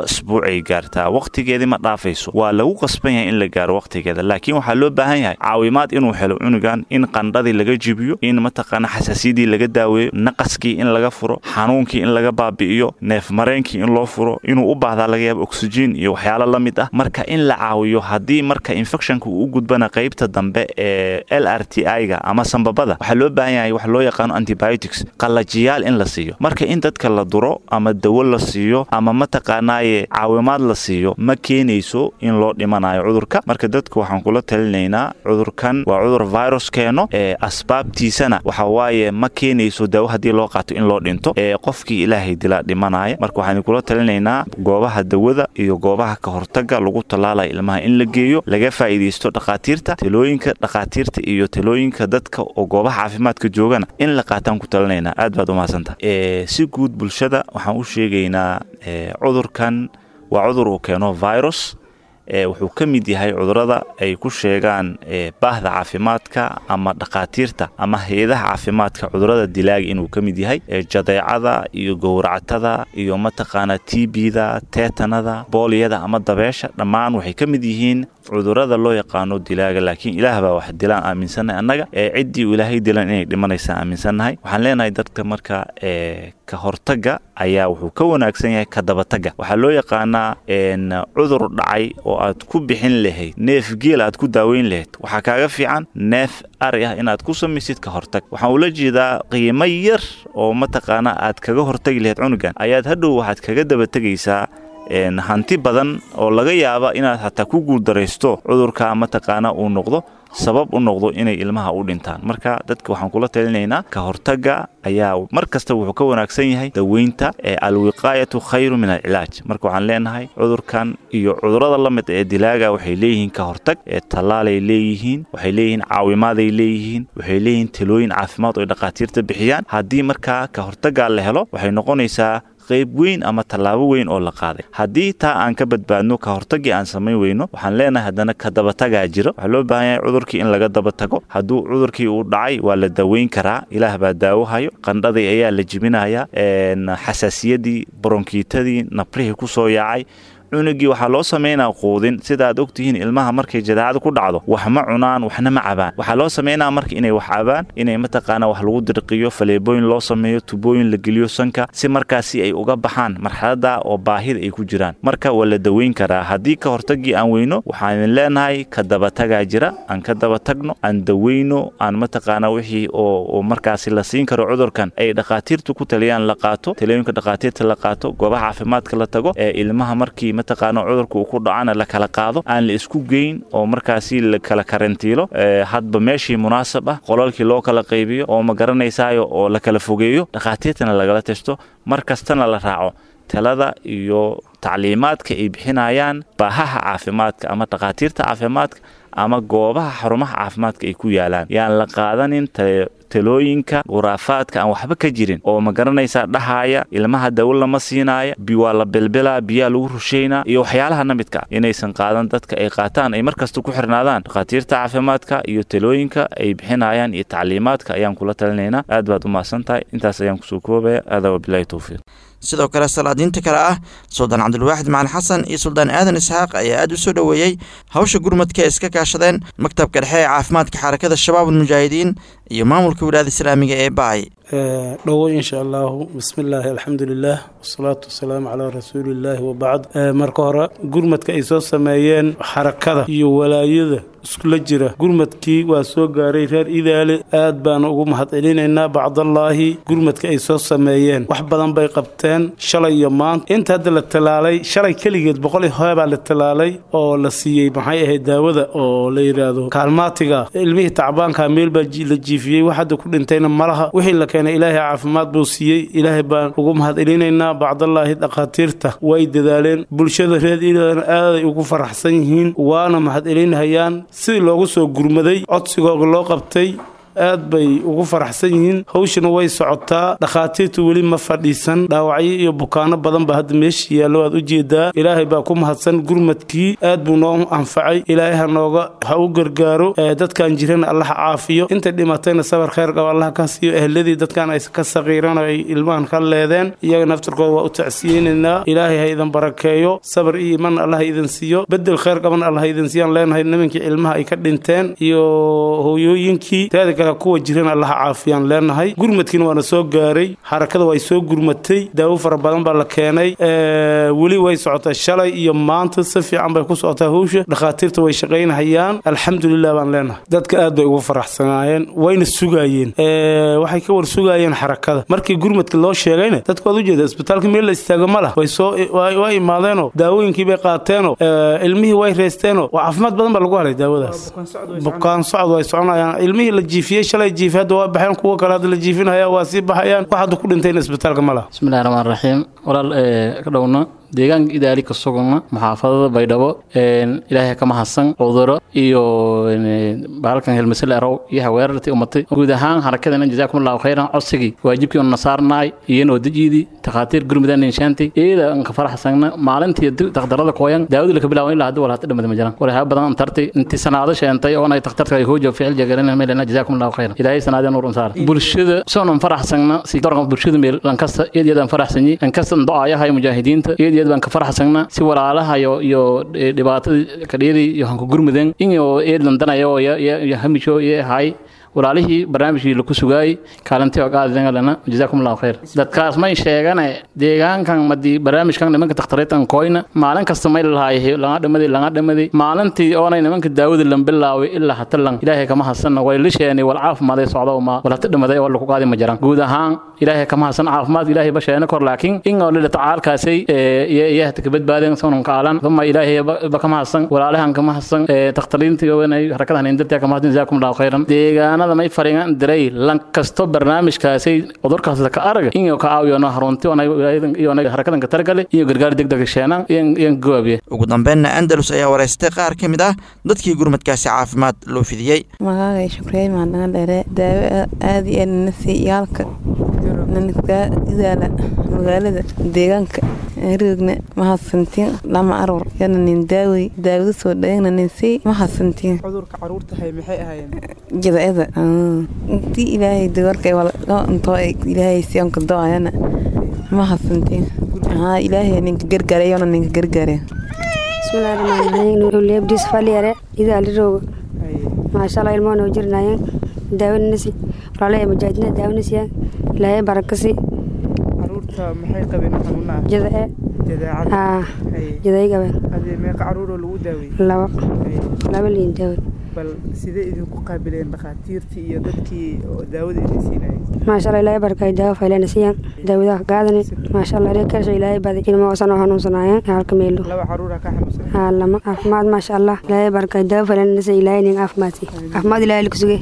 [SPEAKER 12] isbuucay gaartaa waqtigeedii ma dhaafayso waa lagu qasban yahay in la gaaro waqtigeeda laakiin waxaa loo baahan yahay caawimaad inuu helo cunugan in qandhadii laga jibiyo in mataqaana xasaasiyadii laga daaweeyo naqaskii in laga furo xanuunkii in laga baabi'iyo neef mareenkii in loo furo inuu u baahdaa laga yaabo oxygen iyo waxyaalo la mid ah marka in la caawiyo haddii marka infectionka uu u gudbana qaybta dambe ee l r t i-ga ama sambabada waxaa loo baahan yahay wax loo yaqaano antibiotics qallajiyaal in la siiyo marka in dadka la duro ama dawo la siiyo ama mataqaanaaye caawimaad la siiyo ma keenayso in loo dhimanayo cudurka marka dadka waxaan kula talinaynaa cudurkan waa cudur virus keeno ee asbaabtiisana waxa waaye ma keenayso dawo haddii loo qaato in loo dhinto ee qofkii ilaahay dilaa dhimanaya marka waxaan kula talinaynaa goobaha dawada iyo goobaha ka hortaga lagu tallaalaya ilmaha in la geeyo laga faa'iidaysto dhakhaatiirta talooyinka dhakhaatiirta iyo talooyinka dadka oo goobaha caafimaadka joogana in la qaataan ku talinaynaa aad baad umahadsantaha si guud bulshada waxaan u sheegaynaa cudurkan waa cudur uu keeno virus wuxuu ka mid yahay cudurada ay ku sheegaan baahda caafimaadka ama dhakhaatiirta ama hay-adaha caafimaadka cudurada dilaaga inuu ka mid yahay jadeecada iyo gowractada iyo mataqaana tbda teetanada booliyada ama dabeesha dhammaan waxay ka mid yihiin cudurada loo yaqaano dilaaga laakiin ilaah baa wax dilaan aaminsannahay annaga ee ciddii uu ilaahay dilan inay dhimanaysaa aaminsannahay waxaan leenahay dadka marka ka hortagga ayaa wuxuu ka wanaagsan yahay ka dabatagga waxaa loo yaqaanaa cudur dhacay oo aad ku bixin lahayd neef geel aad ku daaweyn lahayd waxaa kaaga fiican neef ari ah inaad ku samaysid ka hortag waxaan ula jeedaa qiimo yar oo mataqaana aad kaga hortagi lahayd cunugan ayaad hadhow waxaad kaga dabategaysaa hanti badan oo laga yaaba inaad hataa ku guuldaraysto cudurka mataqaana uu noqdo sabab u noqdo inay ilmaha u dhintaan marka dadka waxaan kula talinaynaa ka hortagga ayaa mar kasta wuxuu ka wanaagsan yahay daweynta ee alwiqaayatu khayru min alcilaaj marka waxaan leenahay cudurkan iyo cudurada la mid ee dilaaga waxay leeyihiin ka hortag ee tallaalay leeyihiin waxay leeyihiin caawimaaday leeyihiin waxay leeyihiin talooyin caafimaad oo ay dhakhaatiirta bixiyaan haddii markaa ka hortaggaa la helo waxay noqonaysaa qayb weyn ama tallaabo weyn oo la qaaday haddii taa aan ka badbaadno ka hortagii aan samayn weyno waxaan leenahay haddana ka dabatagaa jiro waxaa loo baahan yahay cudurkii in laga dabatago hadduu cudurkii uu dhacay waa la daweyn karaa ilaah baa daawohayo qandhadii ayaa la jibinayaa xasaasiyadii bronkiitadii nabrihii ku soo yaacay cunugii waxaa loo samaynaa quudin sida aad ogtihiin ilmaha markay jadaacada ku dhacdo wax ma cunaan waxna ma cabaan waxaa loo samaynaa marka inay wax cabaan inay mataqaana wax lagu dirqiyo faleebooyin loo sameeyo tubooyin la geliyo sanka si markaasi ay uga baxaan marxalada oo baahida ay ku jiraan marka waa la daweyn karaa haddii ka hortagii aan weyno waxaan idin leenahay ka dabatagaa jira aan ka dabatagno aan daweyno aan mataqaana wixii oo markaasi la siin karo cudurkan ay dhakhaatiirtu ku taliyaan la qaato talooyinka dhakhaatiirta la qaato goobaha caafimaadka la tago ee ilmaha markii mataqaana cudurka uu ku dhacana la kala qaado aan la isku geyn oo markaasi la kala karantiilo hadba meeshii munaasab ah qolalkii loo kala qaybiyo oo ma garanaysaayo oo la kala fogeeyo dhakhaatiirtana lagala testo mar kastana la raaco talada iyo tacliimaadka ay bixinayaan baahaha caafimaadka ama dhakhaatiirta caafimaadka ama goobaha xarumaha caafimaadka ay ku yaalaan yaan la qaadanin talooyinka khuraafaadka aan waxba ka jirin oo ma garanaysaa dhahaaya ilmaha dawo lama siinaaya waa la belbelaa biyaa lagu rushaynaa iyo waxyaalaha la midka inaysan qaadan dadka ay qaataan ay markasta ku xirnaadaan dhakhaatiirta caafimaadka iyo talooyinka ay bixinayaan iyo tacliimaadka ayaan kula talinaynaa aad baad u mahadsan tahay intaas ayaan kusoo koobaya aadaa wabilahi towfiiq
[SPEAKER 2] sidoo kale salaadiinta kale ah suldaan cabdulwaaxid macalin xasan iyo suldaan aadan isxaaq ayaa aad u soo dhoweeyey hawsha gurmadka ee iska kaashadeen maktabka dhexe ee caafimaadka xarakada shabaab almujaahidiin iyo maamulka wilaayada islaamiga ee baay
[SPEAKER 13] dhowo insha allahu bismillaahi alxamdulilah wasalaatu wasalaamu calaa rasuulillaahi wabacd marka hore gurmadka ay soo sameeyeen xarakada iyo walaayada iskula jira gurmadkii waa soo gaaray reer idaale aad baanu ugu mahadcelinaynaa bacdallaahi gurmadka ay soo sameeyeen wax badan bay qabteen shalay iyo maanta inta hadda la talaalay shalay keligeed boqol hoebaa la talaalay oo la siiyey maxay ahayd daawada oo la yidhaahdo kaalmaatiga ilmihii tacbaanka meel baa la jiifiyey wax hadda ku dhintayna malaha wixii la keenay ilaahay caafimaad buu siiyey ilaahay baan ugu mahadcelinaynaa bacdallaahi dhakhaatiirta way dadaaleen bulshada reer idaale aaday ugu faraxsan yihiin waana mahadcelinhayaan sidii loogu soo gurmaday codsigooga loo qabtay aad bay ugu faraxsan yihiin hawshana way socotaa dhakhaatiirtu weli ma fadhiisan dhaawacyo iyo bukaano badan baa hadda meesha yaallo aad u jeedaa ilaahay baa ku mahadsan gurmadkii aad buu noo anfacay ilaahay ha nooga ha u gargaaro dadkan jirana allah caafiyo inta dhimatayna sabar khayr qaba allah ka siiyo ehladii dadkan ay ka saqiiran ay ilmahan ka leedeen iyaga naftirkooda waa u tacsiyeynaynaa ilaahay ha idan barakeeyo sabar iyo iman allah idin siiyo bedel khayr qaban allah idin siiyaan leenahay nimankii ilmaha ay ka dhinteen iyo hooyooyinkii teeda kale kuwa jiran allah caafiyaan leenahay gurmadkiina waana soo gaaray xarakada way soo gurmatay daawo fara badan baa la keenay weli way socotaa shalay iyo maanta si fiican bay ku socotaa hawsha dhakhaatiirta way shaqaynahayaan alxamdulilah baan leenahay dadka aad bay ugu faraxsanaayeen wayna sugaayeen waxay ka war sugaayeen xarakada markii gurmadka loo sheegayna dadku waad ujeeda isbitaalka meel la istaago ma lah way soo waa imaadeenoo daawooyinkii bay qaateenoo ilmihii way reysteenoo waa caafimaad badan baa lagu helay daawadaas bukaan socod way soconayaan ilmihii la jiifiyey shalay jiifi hadda waa baxeen kuwo kale hadda la jiifinaya waa sii baxayaan wax hadda ku dhintayna isbitaalka ma lah
[SPEAKER 14] bismillahi raxmaan raxiim walaal ka dhowna deegaanka idaali ka sugana maxaafadada baydhabo ilaahay ka mahadsan cuduro iyo bahalkan helmasel arow iyo haweerartii umatay guud ahaan harakadana jazaakum allahu khayran codsigii waajibkii una saarnaay iyanoo dejiidii takhaatiir gurmudan inshaanti iyada anka faraxsana maalintii daktarada kooyan daawadu laka bilaawan ilaa hadda wal hata dhamada ma jiraan walaha badan antartay intii sanaado sheentay oo ay takhtarka ay hoojo ficil jagalina meelana jazaakum allahu khayran ilaahay sanaadeen nuur unsaar bulshada soonan faraxsana si doran bulshada meel lankasta iyadiyadaan faraxsanyi lankasta do-aayaha mujaahidiinta iyadiyad baan ka faraxsana si walaalaha iyo iyo dhibaatada kadheeri iyo hanku gurmudan inyo eedlandanayo iyo hamisho iyo hay walaalihii barnaamijkii laku sugaayey kaalintii oo qaadidana jazaakum allahu khayr dadkaas may sheegane deegaankan madii barnaamijkan nimanka takhtareetan koyna maalin kasta may lahaay laga dhamaday laga dhamaday maalintii oonay nimanka daawada lan bilaaway ilaa hata lan ilaahay kama hasan way lisheenay wal caafimaad ay socdo ma wal hata dhamaday oo lagu qaadi ma jiran guud ahaan ilaahay kama hasan caafimaad ilaahay ba sheena kor laakiin in oo lila tacaalkaasay iyo iyo hata ka badbaadeen sonon kaalan thumma ilaahay ba kama hasan walaalahan kama hasan takhtariintii oo inay harakadan indirtaa kama hasan jazaakum allahu khayran deegaanada may fariingan diray lan kasto barnaamijkaasay cudurkaas ka araga inuu ka caawiyo harunti iyo harakadan ka targale iyo gargaar degdeg sheena iyo gaabiye
[SPEAKER 2] ugu dambeynna andalus ayaa wareystay qaar ka mid ah dadkii gurmadkaasi caafimaad loo fidiyey
[SPEAKER 15] magacay shukreey maandhana dheere daawo aad iyo aad nana sii iyaalka idaala magaalada deegaanka roogna mahadsantiin lama arur yana nin daawey daawada soo dhayagna nin sii mahadsantiin
[SPEAKER 16] cudurka caruurtahay maxay ahaayeen
[SPEAKER 15] jadaeda intii ilaahay dawarka intoo ilaahay siyanka do-ayana mahadsantiin haa ilaahay ninka gargaarayona ninka gargaaraya
[SPEAKER 17] bismillahi rahmaani rahiim nuuliyabdiis faliyare idaali rooga maasha allah ilmoo noo jirnaayeen daawanasi walaalaha mujaahidina daawanasiyaa ilaahay barakasi
[SPEAKER 16] caruurta maxay qabeen xanuunaa
[SPEAKER 17] jadae
[SPEAKER 16] jadaacada
[SPEAKER 17] haa jaday qabeen
[SPEAKER 16] adee meeqa caruuroo lagu daawey
[SPEAKER 17] laba laba liin daawey
[SPEAKER 16] bal sidee idinku qaabileen dhakhaatiirtii iyo dadkii daawada idin siinayay
[SPEAKER 17] maasha allah ilaahay barakay daawo faylana siiyaan daawadaha gaadani maasha allah reer karsho ilaahay baday ilmo wasan oo hanuunsanaayeen halka meelo
[SPEAKER 16] laba caruura ka xanuunsan
[SPEAKER 17] haa lama caafimaad maasha allah ilaahay barakay daawo faylana siya ilaahay nin caafimaadsi caafimaad ilaahay laku sugay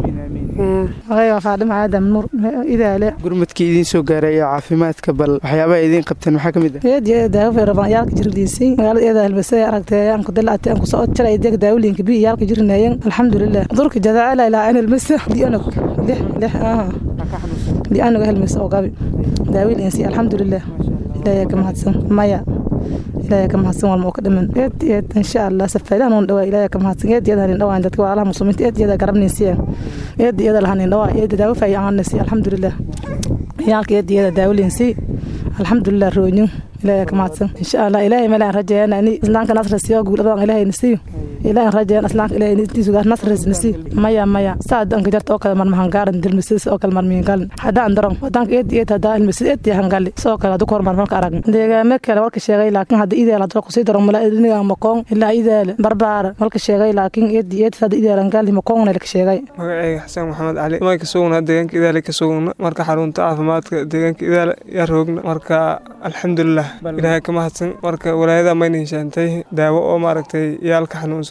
[SPEAKER 16] waa faadhima aadam nuur idaale gurmadkii idiin soo gaaray ee caafimaadka bal waxyaabaha idiin qabteen maxaa ka mid ah
[SPEAKER 18] eed daawo feeraban yaalka jirliisay magaalada eeda halbasay aragtay aan ku dalaatay aan ku soo jalay deeg daawliinka bi yaalka jirnaayeen alxamdulilah durka jadaala ilaa aan halmasa dianog lix lix ah dianog halmasa oo gabi daawliinsi alxamdulilah ilaahay ka mahadsan maya ilaahay ka mahadsan walma oo ka dhiman eed eed insha allah safaylahan uun dhawaa ilaahay ka mahadsan eed iyada hanin dhawaan dadka walaalaha muslimiinta eed iyada garabnaysiya eed iyada lahanin dhawaa eed daawo faayi aanasi alxamdulilah yaalka eed iyada daawlinsi alxamdulilah roonyo ilaahay ka mahadsan insha allah ilaahay meelaan rajeeyana ini islaamka nasrasiyo guuladan ilaahay nasiyo ilaahay rajeeyana islaamka ilaahay intiisu gaar nasras nasiyo maya maya saad anka jarta oo kale marmahan gaaran dilmisis oo kale marmiin galin haddaan daron wadanka eed eed haddaa ilmisid eed yahan gali soo kale hadda kahor marmarka arag deegaame kale walka sheegay laakiin hadda ideel hadda kusii daro mala idiniga makoon ilaa idaale barbaara walka sheegay laakiin eed eed hadda ideelan gali makoonna laka sheegay
[SPEAKER 16] magacayga xasan maxamed cali ma ka sugna deegaanka idaale ka sugna marka xarunta caafimaadka deegaanka idaale yaa roogna marka alxamdulilah ilaahay ka mahadsan marka walaayada mayna heshaantay daawo oo maaragtay yaalka xanuunsan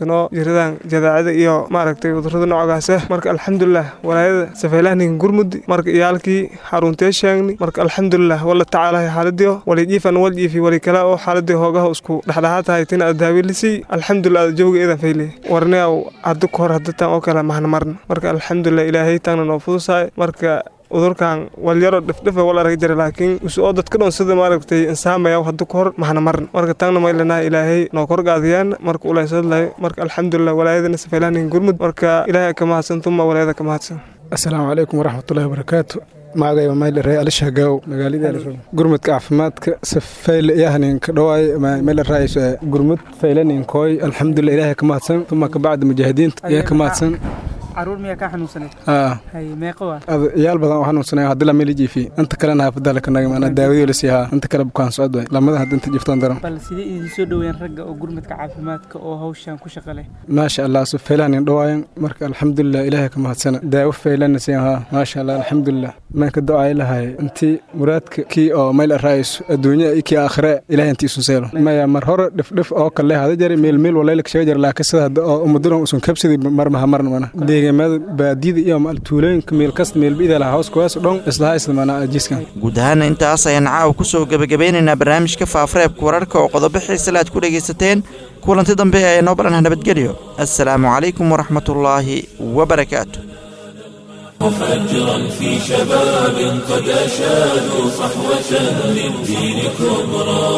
[SPEAKER 19] xanuunsano jiradan jadaacada iyo maaragtay cudurada noocaasa marka alxamdulilah walaayada safeylahnin gurmudi marka iyaalkii xaruntee sheegni marka alxamdulilah wala tacaalahay xaaladiyo wali jiifan wal jiifi wali kale oo xaaladii hoogaha isku dhexdhexaad tahay tina aad daawilisay alxamdulilah jawga eedan fayle warneaw hadda ka hor hadatan oo kale mahna marna marka alxamdulilah ilaahay taana noo fudusaay marka cudurkan walyaro dhifdhifa wal arag jira laakiin usu oo dadka dhan sida maaragtay insaamaya hadda ka hor mahna marna marka taana maylana ilaahay noo korgaadiyaan marka ulaysadlahay marka alxamdulilah walaayadana safeylahnin gurmud marka ilaahay ka mahadsan tuma walaayada ka mahadsan
[SPEAKER 20] asalaamu calaykum waraxmatullahi wabarakaatu magacayba maylare alishagaw magaalada gurmudka caafimaadka safeyle iyahaninka dhawaay maylaraays gurmud faylaninkoy alxamdulilah ilaahay ka mahadsan tuma kabacda mujaahidiinta iyaa ka mahadsan
[SPEAKER 16] caruur miyaa kaa xanuunsaneed hay meeqa waa
[SPEAKER 20] iyaal badan oo xanuunsanay haddii lameli jiifi inta kalena haafadala ka nagay maanaa daawadii la siihaa inta kale bukaan socod waay lamada hadda inta jiftaan daran
[SPEAKER 16] bal sidee idin soo dhoweeyeen ragga oo gurmadka caafimaadka oo hawshan ku shaqa leh
[SPEAKER 20] maasha allah so faylahanin dhawaayan marka alxamdulilah ilaahay ka mahadsana daawo faylana siin haa maasha allah alxamdulilah manka do-ay lahay intii muraadka kii oo mayl araayis adduunya iyo kii aakhire ilahay intii isu seelo maya mar hore dhifdhif oo kale hada jari meel meel walaylaka shaga jara laakiin sida hadda oo umuduran usun kabsidi marmaha marna mana deegaamada baadiyada iyo tuulooyinka meel kasta meel bida laha hoos kuwaas dhan islaha isla mana ajiskan
[SPEAKER 2] guud ahaana intaas ayaan caawa ku soo gebagabeynaynaa barnaamijka faafareebka wararka oo qodobo xiisale aad ku dhegaysateen kulanti dambe ee noo balanah nabadgelyo assalaamu calaykum waraxmatullaahi wabarakaatu
[SPEAKER 1] مفجرا في شباب قد أشادوا صحوة للدين كبرى